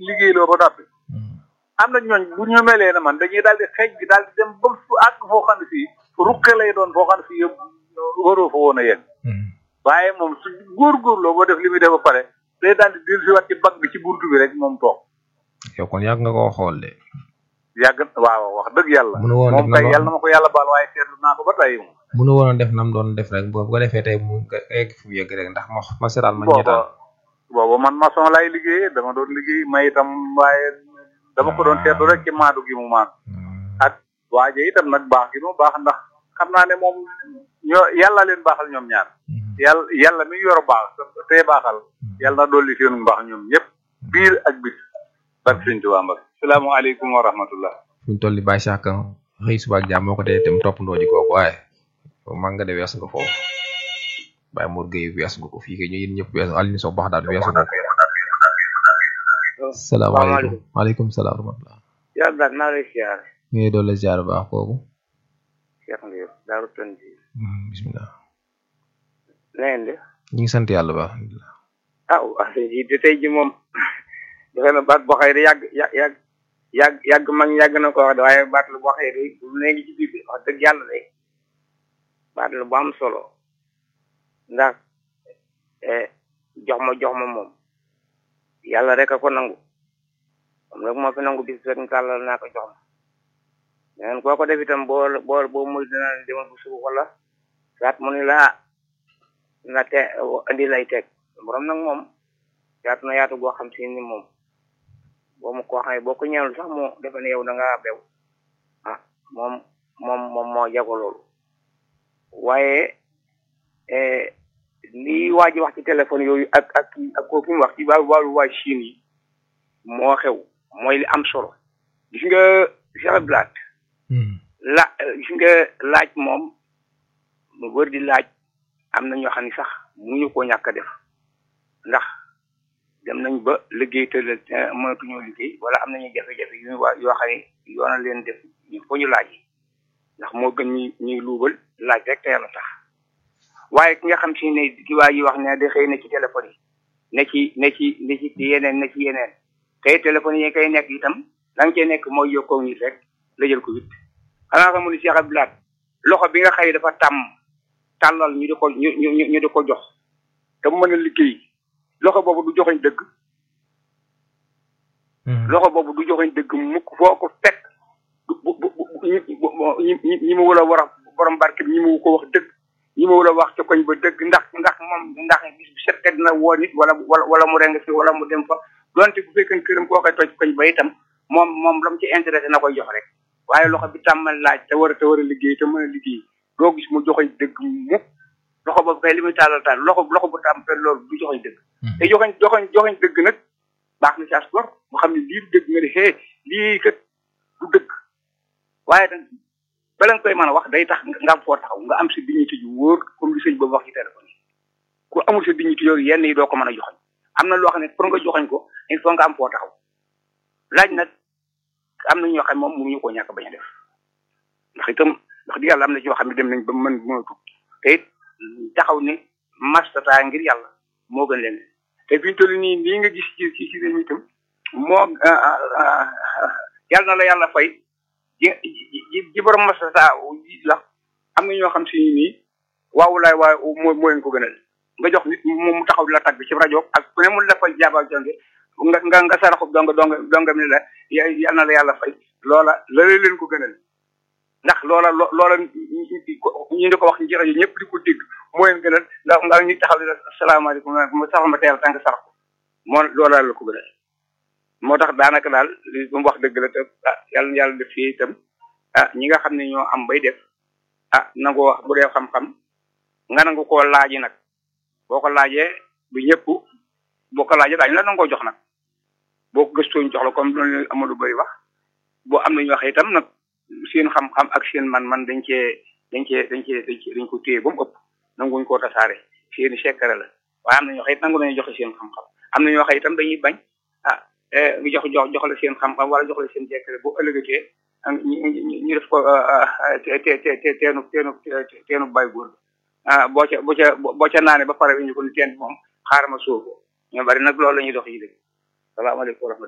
liggéeyloo ba noppi am na ñooñ bu ñu melee ne man dañuy daal di xeej bi daal di dem ba fu àgg foo xam ne fii ruqe lay doon foo xam ne fii yëpp waroo fa woon a yegg waaye moom su góorgóorloo boo def li muy def ba pare day daal di dellu si waat ci bag bi ci buntu bi rek moom toog yow kon yàgg nga koo xool de yàgg waaw wax dëgg yàlla Mënu woon moom def na kay ma- yàlla na ma ko yàlla baal waaye seetlu naa ko ba tey moom mënu woon a def nam doon def rek boo bu ko defee tey mu nga egg fi mu yegg rek ndax ma ma seetaan ma ñeetaan booba booba man maçon lay liggéeyee dama doon liggéey may itam waaye dama ko doon seetlu rek ci maadu gi mu maadu ak waaje itam nag baax gi mu baax ndax xam naa ne moom ñoo yàlla leen baaxal ñoom ñaar yàlla yàlla mi yor baax te baaxal yàlla na dolli seen mbaax ñoom ñëpp biir ak bit barke sëñ Tuubaa Mbacke salaamaaleykum wa rahmatullah fi mu toll nii bàyyi sax xëy suba ak jàmm moo ko tey itam toppandoo ji kooku waaye mag nga de wees nga foofu bàyyi Mor Gueye wees nga ko fii kay ñu yéen ñëpp wees Alioune Sow baax daal weesu nga ko salaamaaleykum maaleykum salaam wa rahmatulah yaa daal naa lay siyaar ñu ngi doon la ziar baax kooku Cheikh Ndiir Daaru Tanji bisimilah na ngeen de ñu ngi sant yàlla baax alhamdulilah ah wax dëgg ji de tey ji moom defe na baat boo xëy de yàgg yàgg yàgg yàgg yàgg mag yàgg na ko wax de waaye baat la boo xëy de bu léegi ci biir bi wax dëgg yàlla de baat la bu am solo ndax eh, jox ma jox ma moom yàlla rek a ko nangu moom rek moo fi nangu bis rek kàllal naa ko jox ma leneen koo ko def itam boo boo boo muy dina la demal bu suba wala saat mu ni laa na te andi lay teg borom nag moom yaatu na yaatu goo xam si ni moom boo mu koo xam ne boo ko ñaanul sax moo defe ne yow da ngaa bew ah moom moom moom moo jago loolu waaye eh, lii waa ji wax ci téléphone yooyu ak ak ak kooku mu wax ci wàllu wàllu waa Chine yi moo xew mooy li am solo gis nga Cheikh Blat la gis nga laaj moom mu wër di laaj am na ñoo xam ne sax mënuñu koo ñàkk a def ndax dem nañ ba liggéey te mënatuñoo liggéey wala am nañu jafe-jafe yu ñu waa yoo xam ne yoona leen def ñu fo ñu laaj ndax moo gën ñuy ñuy luubal laaj rek te yàlla tax waaye ki nga xam si ne ki waa yi wax ne da xëy na ci téléphone yi ne ci ne ci ne ci yeneen ne ci yeneen tey téléphone yi koy nekk itam la nga cee nekk mooy yokkoo nit rek la jël ko wit xanaa xamu ni Cheikh Abdoulaye loxo bi nga xëy dafa tàmm tàllal ñu di ko ñu ñu ñu di ko jox te mu mën a liggéey loxo boobu du joxoñ dëgg loxo boobu du joxoñ dëgg mukk foo ko fekk bu bu bu ñi ñi ñi mu wala war a borom barke bi ñi mu ko wax dëgg ñi mu wala wax ca koñ ba dëgg ndax ndax moom ndax bis bu set dina woo nit wala wala wala mu reng fi wala mu dem fa donte bu fekkee këram koo koy toj koñ ba itam moom moom la mu ci intéressé na koy jox rek waaye loxo bi tàmmal laaj te war a te war a liggéey te mën a liggéey doo gis mu joxoñ dëgg mukk loxo boobu kay li muy tàllal taal loxo loxo bu tàmm per loolu du joxoñ dëgg te joxoñ joxoñ joxoñ dëgg nag baax na ci as gor mu xam ne lii du dëgg nga di xee lii kat du dëgg waaye nag bala nga koy mën a wax day tax nga am foo taxaw nga am sa dignité ju wóor comme li sëñ boobu wax ci téléphone yi ku amul sa dignité yooyu yenn yi doo ko mën a joxoñ am na loo xam ne pour nga joxoñ ko il faut nga am foo taxaw laaj nag am na ñoo xam ne moom mënuñu koo ñàkk bañ a def ndax itam wax dëgg yàlla am na ci yoo xam ne dem nañ ba mën mënatu te it taxaw ne mastata ngir yàlla moo gën leen te fi ñu toll nii lii nga gis ci ci ci réew mi itam moo yàlla na la yàlla fay ji ji ji borom mastata la am na ñoo xam si nii waaw laay waaye moo moo leen ko gënal nga jox nit mu taxaw di la tàgg ci rajo ak ku ne mu la fay jaaba jonge nga nga nga saraxub donga donga donga mi la yàlla na la yàlla fay loola la leen ko gënal ndax loola loola ñu di ko wax ci rajo ñëpp di ko dégg moo leen gënal ndax nga ñu taxaw di la salaamaaleykum ma saxal ma teel tànk sarax ko moo loola la ko gënal moo tax daanaka daal li mu wax dëgg la te ah yàlla yàlla def fii itam ah ñi nga xam ne ñoo am bay def ah nangoo wax bu dee xam-xam nga nangu koo laaji nag boo ko laajee du ñëpp boo ko laajee daañu la nangoo jox nag boo ko gëstoo jox la comme loolu Amadou Bay wax boo am na ñu wax itam nag seen xam-xam ak seen man-man dañ cee dañ cee dañ cee dañ cee dañ ko téye ba mu ëpp nanguñ koo tasaare seen i sekkare la waaye am na ñoo xam it nangu nañu joxe seen xam-xam am na ñoo xam itam dañuy bañ ah ñu jox jox jox la seen xam-xam wala jox la seen sekkare bu ëllëgatee ñu def ko te te te teenu teenu teenu bay góor ah boo ca boo ca boo ca naane ba pare ñu ko ni teen moom xaaral ma suuf ñoo bari nag loolu la ñuy dox yi dëgg salaamaaleykum wa rahmatulah